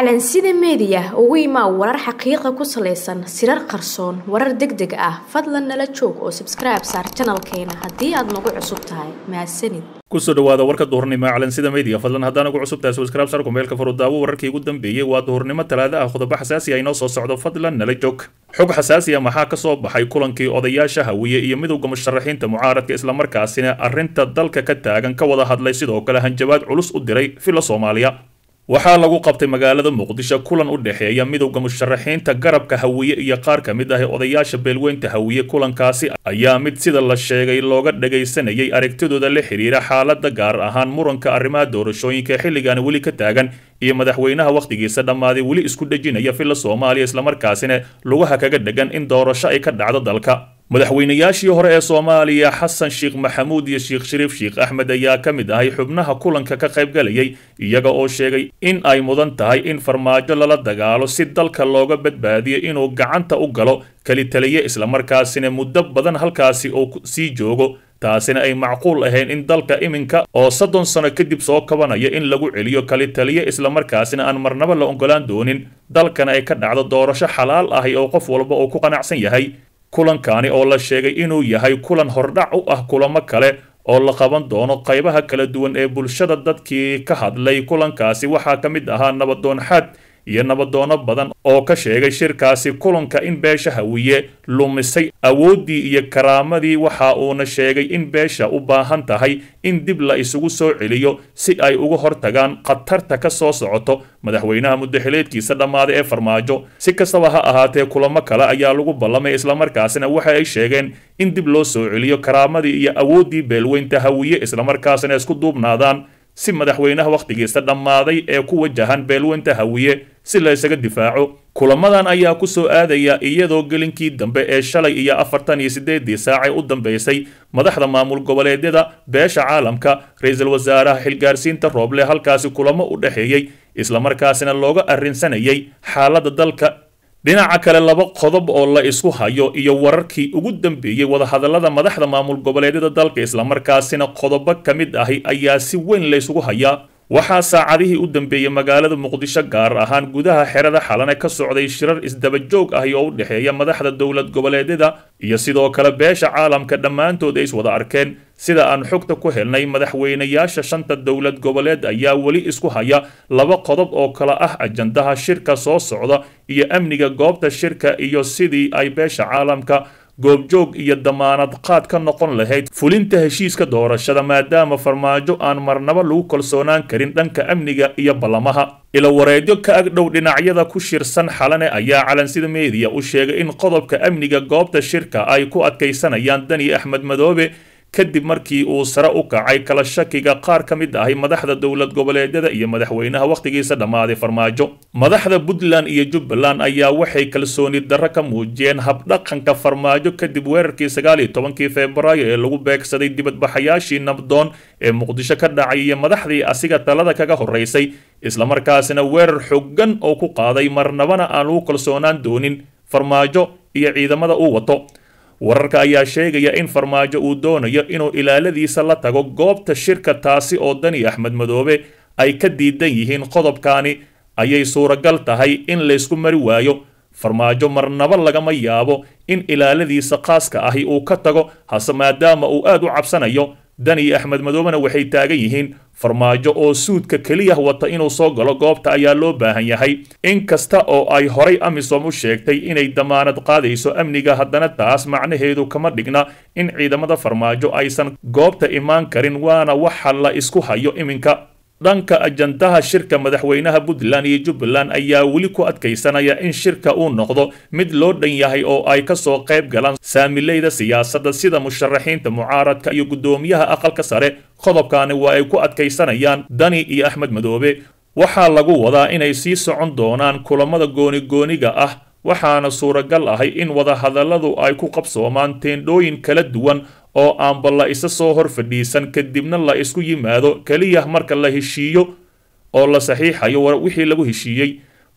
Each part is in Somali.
calansida meediya ugu imaa warar xaqiiqa ku salaysan sirar qarsoon warar deg deg ah fadlan nala joog oo sabskribe saar janalkeena haddii aad nagu cusub tahay mahadsanid kusoo dhawaada warka duhurnimo ee calansida media fadlan haddaan ugu cusub tahay subscribe sar kumeelka furudaawo wararkii ugu dambeeyey waa duhurnimo talaada ah qodobo xasaasi ah inoo soo socdo fadlan nala joog xog xasaasi ah maxaa ka soo baxay kulankii odayaasha hawiye iyo midowda musharaxiinta mucaaradka islamarkaasina arrinta dalka ka taagan ka wada hadlay sidoo kale hanjabaad culus u diray fila soomaaliya waxaa lagu qabtay magaalada muqdisho kulan u dhexeeya midowda musharaxiinta garabka hawiye iyo qaar ka mid ah odayaasha beelweynta hawiye kulankaasi ayaa mid sida la sheegay looga dhagaysanayay aragtidooda la xiriira xaalada gaar ahaan muranka arrimaha doorashooyinka xilligan weli ka taagan iyo madaxweynaha wakhtigiisa dhammaaday weli isku dhejinaya filla soomaaliya islamarkaasina lugaha kaga dhegan in doorasho ay ka dhacdo dalka madaxweynayaashii hore ee soomaaliya xasan sheekh maxamuud iyo sheekh shariif sheekh axmed ayaa ka mid ahay xubnaha kulanka ka qaybgalayay iyaga oo sheegay in ay mudan tahay in farmaajo lala dagaalo si dalka looga badbaadiyo inuu gacanta u galo kelitaliye islamarkaasina muddo badan halkaasi uu sii joogo taasina ay macquul ahayn in dalka iminka oo soddon sano kadib soo kabanaya in lagu celiyo kalitaliye islamarkaasina aan marnaba la ogolaan doonin dalkana ay ka dhacdo doorasho xalaal ahi oo qof walba uu ku qanacsan yahay kulankani oo la sheegay inuu yahay kulan hordhac u ah kulamo kale oo la qaban doono qaybaha kala duwan ee bulshada dadkii ka hadlay kulankaasi waxaa ka mid ahaa nabadoon xaad iyo nabadoono badan oo ka sheegay shirkaasi kulanka in beesha hawiye lumisay awooddii iyo karaamadii waxa uuna sheegay in beesha u baahan tahay in dib la isugu soo celiyo si ay uga hortagaan khatarta ka soo socoto madaxweynaha muddaxileedkiisa dhammaaday ee farmaajo si kastaba ha ahaatee kulamo kale ayaa lagu ballamay islamarkaasina waxa ay sheegeen in dib loo soo celiyo karaamadii iyo awooddii beelweynta hawiye islamarkaasina isku duubnaadaan si madaxweynaha wakhtigiisa dhammaaday ee ku wajahan beelweynta hawiye si la isaga difaaco kulamadan ayaa ku soo aadaya iyadoo gelinkii dambe ee shalay iyo afartan iyo siddeedii saacay u dambaysay madaxda maamul goboleedyada beesha caalamka ra-iisul wasaaraha xilgaarsiinta rooble halkaasi kulamo u dhexeeyey islamarkaasina looga arrinsanayay xaaladda dalka dhinaca kale laba qodob oo la isku hayo iyo wararkii ugu dambeeyey wadahadallada madaxda maamul goboleedyada dalka islamarkaasina qodobo ka mid ahi ayaa si weyn laysugu hayaa waxaa saacadihii u dambeeyey magaalada muqdisho gaar ahaan gudaha xerada xalane ka socday shirar isdabajoog ahi oo u dhexeeya madaxda dowlad goboleedyada iyo sidoo kale beesha caalamka dhammaantood ay iswada arkeen sida aan xogta ku helnay madaxweynayaasha shanta dowlad goboleed ayaa weli isku haya laba qodob oo kale ah ajandaha shirka soo socda iyo amniga goobta shirka iyo sidii ay beesha caalamka goobjoog iyo damaanad qaad ka noqon lahayd fulinta heshiiska doorashada maadaama farmaajo aan marnaba lagu kalsoonaan karin dhanka amniga iyo ballamaha ila wareedyo ka agdhow dhinacyada ku shirsan xalane ayaa calansida meediya u sheegay in qodobka amniga goobta shirka ay ku adkaysanayaan dani axmed madoobe kadib markii uu sare u kacay kala shakiga qaar ka mid ahay madaxda dowlad goboleedyada iyo madaxweynaha wakhtigiisa dhammaaday farmaajo madaxda puntland iyo jubbaland ayaa waxay kalsooni darro ka muujiyeen habdhaqanka farmaajo kadib weerarkii sagaal iyo tobankii febraayo ee lagu beegsaday dibadbaxayaashii nabdoon ee muqdisho ka dhacay iyo madaxdii asiga talada kaga horraysay islamarkaasina weerar xoogan oo ku qaaday marnabana aan lagu kalsoonaan doonin farmaajo iyo ciidamada uu wato wararka ayaa sheegaya in farmaajo uu doonayo inuu ilaaladiisa la tago goobta shirka taasi oo dani axmed madoobe ay ka diidan yihiin qodobkaani ayay suuragal tahay in laysku mari waayo farmaajo marnaba lagama yaabo in ilaaladiisa khaaska ahi uu ka tago hase maadaama uu aad u cabsanayo dani axmed madoobena waxay taagan yihiin farmaajo oo suudka keliya wata inuu soo galo goobta ayaa loo baahan yahay in kasta oo ay horay amisom u sheegtay inay damaanad qaadayso amniga haddana taas macnaheedu kama dhigna in ciidamada farmaajo aysan goobta imaan karin waana waxa la isku hayo iminka dhanka ajandaha shirka madaxweynaha puntland iyo jubbaland ayaa weli ku adkaysanaya in shirka uu noqdo mid loo dhan yahay oo ay ka soo qayb galaan saamileyda siyaasadda sida musharaxiinta mucaaradka iyo guddoomiyaha aqalka sare qodobkaani waa ay ku adkaysanayaan dani iyo axmed madoobe waxaa lagu wadaa inay sii socon doonaan kulamada goonigooniga ah waxaana suuragal ahay in wadahadalladu ay ku qabsoomaan teendhooyin kala duwan oo aanba la isa soo hor fadhiisan kadibna la isku yimaado keliya marka la heshiiyo oo la saxiixayo wixii lagu heshiiyey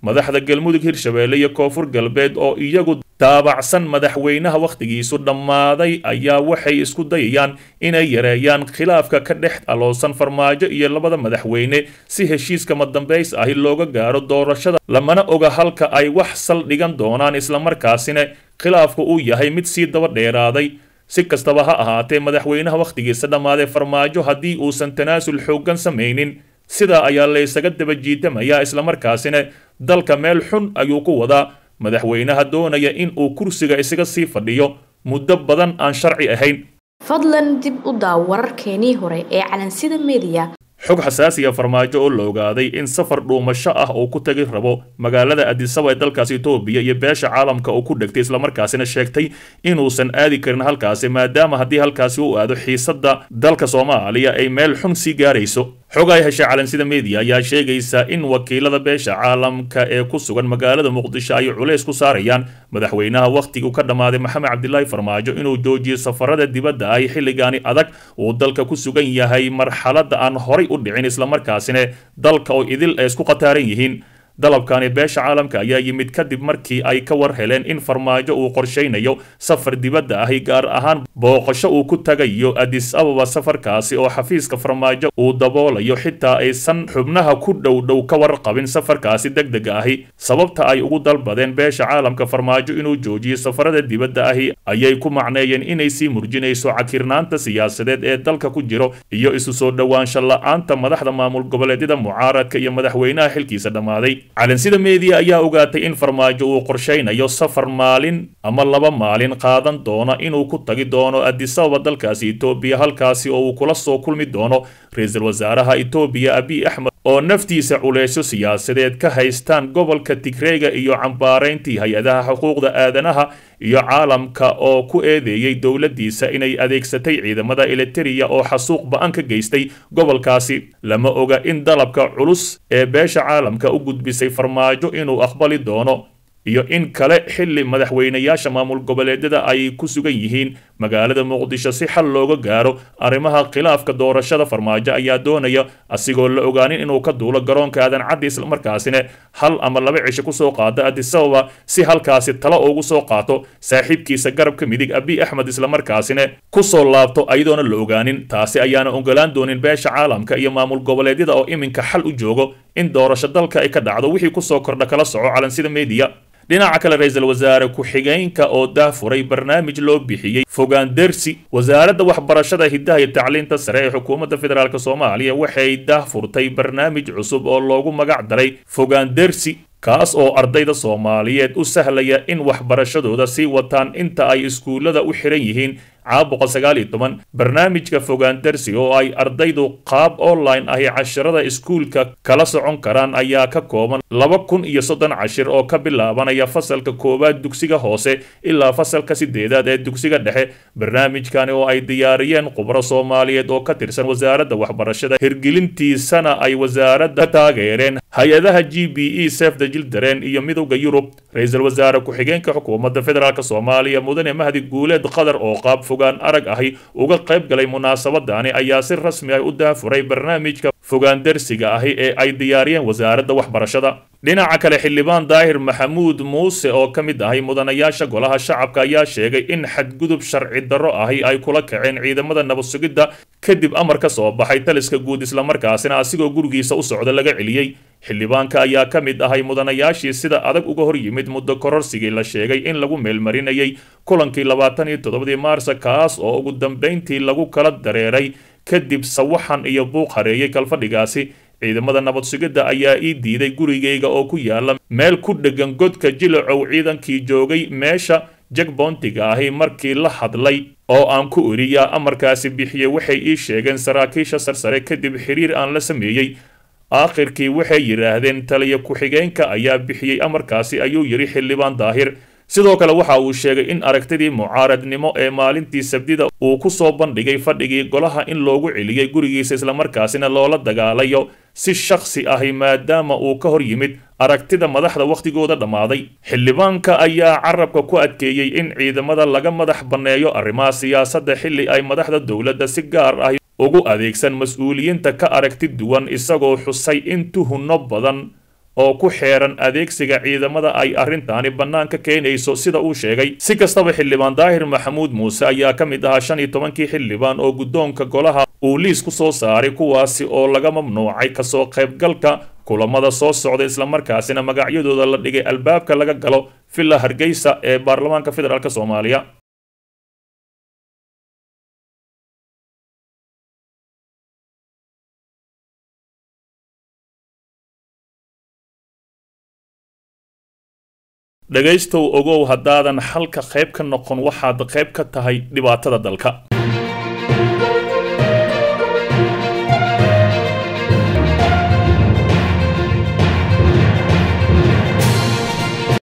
madaxda galmudug hirshabeelle iyo koonfur galbeed oo iyagu daabacsan madaxweynaha wakhtigiisu dhammaaday ayaa waxay isku dayayaan inay yareeyaan khilaafka ka dhex aloosan farmaajo iyo labada madaxweyne si heshiiska madambays ahi looga gaaro doorashada lamana oga halka ay wax sal dhigan doonaan islamarkaasina khilaafku uu yahay mid sii daba dheeraaday si kastaba ha ahaatee madaxweynaha wakhtigiisa dhammaaday farmaajo haddii uusan tanaasul xooggan samaynin sidaa ayaa laysaga daba jiitamayaa islamarkaasina dalka meel xun ayuu ku wadaa madaxweynaha doonaya in uu kursiga isaga sii fadhiyo muddo badan aan sharci ahayn fadlan dib u daaw wararkeenii hore ee calansida mediya xog xasaasiya farmaajo oo la ogaaday in safar dhuumasho ah uu ku tagi rabo magaalada adisaba ee dalkaasi etoobiya iyo beesha caalamka uu ku dhegtay islamarkaasina sheegtay inuusan aadi karin halkaasi maadaama haddii halkaasi uu aado xiisadda dalka soomaaliya ay meel xun sii gaarayso xog ay heshay calansida media ayaa sheegaysa in wakiilada beesha caalamka ee ku sugan magaalada muqdisho ay culays ku saarayaan madaxweynaha wakhtigii ka dhammaaday maxamed cabdilaahi farmaajo inuu joojiyo safarada dibadda ay xilligaani adag uu dalka ku sugan yahay marxaladda aan horay u dhicin islamarkaasina dalka oo idil ay isku khataaran yihiin dalabkani beesha caalamka ayaa yimid kadib markii ay ka war heleen in farmaajo uu qorshaynayo safar dibadda ahi gaar ahaan booqasho uu ku tagayo adis ababa safarkaasi oo xafiiska farmaajo uu daboolayo xitaa aysan xubnaha ku dhow dhow ka warqabin safarkaasi deg dega ahi sababta ay ugu dalbadeen beesha caalamka farmaajo inuu joojiyo safarada dibadda ahi ayay ku macneeyeen inay sii murjinayso cakirnaanta siyaasadeed ee dalka ku jiro iyo isu soo dhowaansho la-aanta madaxda maamul goboleedyada mucaaradka iyo madaxweynaha xilkiisa dhammaaday calansida media ayaa ogaatay in farmaajo uu qorshaynayo safar maalin ama laba maalin qaadan doona inuu ku tagi doono adisababa dalkaasi etoobiya halkaasi oo uu kula soo kulmi doono ra-iisul wasaaraha etoobiya abiy axmed oo naftiisa culeysyo siyaasadeed ka haystaan gobolka tigreega iyo cambaarayntii hay-adaha xuquuqda aadanaha iyo caalamka oo ku eedeeyey dowladdiisa inay adeegsatay ciidamada eliteria oo xasuuq ba-an ka geystay gobolkaasi lama oga in dalabka culus ee beesha caalamka u gudbisay farmaajo inuu aqbali doono iyo in kale xilli madaxweynayaasha maamul goboleedyada ay ku sugan yihiin magaalada muqdisho si xal looga gaaro arrimaha khilaafka doorashada farmaajo ayaa doonaya asigoo la ogaanin inuu ka duulo garoonka aadan caddi islamarkaasina hal ama laba cisho kusoo qaado adisababa si halkaasi talo ugu soo qaato saaxiibkiisa garabka midig abiy axmed islamarkaasina kusoo laabto ayadoona la ogaanin taasi ayaana ogolaan doonin beesha caalamka iyo maamul goboleedyada oo iminka xal u joogo in doorasho dalka ay ka dhacdo wixii kusoo kordha kala soco calansida media dhinaca kale ra-iisul wasaare ku-xigeenka oo daafuray barnaamij loo bixiyey fogaandersi wasaaradda waxbarashada hiddaha iyo tacliinta sare ee xukuumadda federaalk soomaaliya waxay daahfurtay barnaamij cusub oo loogu magac daray fogaandersi kaas oo ardayda soomaaliyeed u sahlaya in waxbarashadooda sii wataan inta ay iskuullada u xiran yihiin caabuqa sagaal iyo toban barnaamijka fogaandarsi oo ay ardaydu qaab online ahi casharada iskuulka kala socon karaan ayaa ka kooban laba kun iyo soddon cashir oo ka bilaabanaya fasalka koowaad dugsiga hoose ilaa fasalka sideedaad ee dugsiga dhexe barnaamijkani oo ay diyaariyeen khubro soomaaliyeed oo ka tirsan wasaaradda waxbarashada hirgelintiisana ay wasaaradda ka taageereen hay-adaha g b e sefda jildaren iyo midowda yurub ra-iisul wasaare ku-xigeenka xukuumadda federaalk soomaaliya mudane mahdi guuleed qatar oo qaab fogaan arag ahi uga qayb galay munaasabadani ayaa si rasmi ah u daafuray barnaamijka fogaandarsiga ahi ee ay diyaariyeen wasaaradda waxbarashada dhinaca kale xildhibaan daahir maxamuud muuse oo ka mid ahay mudanayaasha golaha shacabka ayaa sheegay in xadgudub sharci darro ahi ay kula kaceen ciidamada nabad sugidda kadib amar ka soo baxay taliska guud islamarkaasina asigoo gurigiisa u socda laga celiyey xildhibaanka ayaa ka mid ahay mudanayaashii sida adag uga hor yimid muddo kororsigii la sheegay in lagu meelmarinayay kulankii labaatan iyo toddobadii maarsa kaas oo ugu dambayntii lagu kala dareeray kadib sawaxan iyo buuq hareeyay kalfadhigaasi ciidamada nabad sugidda ayaa ii diiday gurigayga oo ku yaala meel ku dheggan godka jilacow ciidankii joogay meesha jagboontiga ahi markii la hadlay oo aan ku iriyaa amarkaasi bixiye waxay ii sheegeen saraakiisha sarsare kadib xiriir aan la sameeyey aakhirkii waxay yidhaahdeen taliya ku-xigeenka ayaa bixiyey amarkaasi ayuu yidhi xildhibaan daahir sidoo kale waxa uu sheegay in aragtidii mucaaradnimo ee maalintii sabdida uu ku soo bandhigay fadhigii golaha in loogu celiyey gurigiisa islamarkaasina loola dagaalayo si shakhsi ahi maadaama uu ka hor yimid aragtida madaxda wakhtigooda dhammaaday xildhibaanka ayaa carabka ku adkeeyey in ciidamada laga madax banneeyo arrimaha siyaasadda xilli ay madaxda dowladda si gaar ah ugu adeegsan mas-uuliyiinta ka aragti duwan isagoo xusay in tuhunno badan oo ku xeeran adeegsiga ciidamada ay arrintaani bannaanka keenayso sida uu sheegay si kastaba xildhibaan daahir maxamuud muuse ayaa ka mid ahaa shan iyo tobankii xildhibaan oo guddoonka golaha uu liis ku soo saaray kuwaasi oo laga mamnuucay kasoo qaybgalka kulamada soo socda islamarkaasina magacyadooda la dhigay albaabka laga galo villa hargeysa ee baarlamaanka federaalk soomaaliya dhegaystow ogow haddaadan xalka qayb ka noqon waxaad qayb ka tahay dhibaatada dalka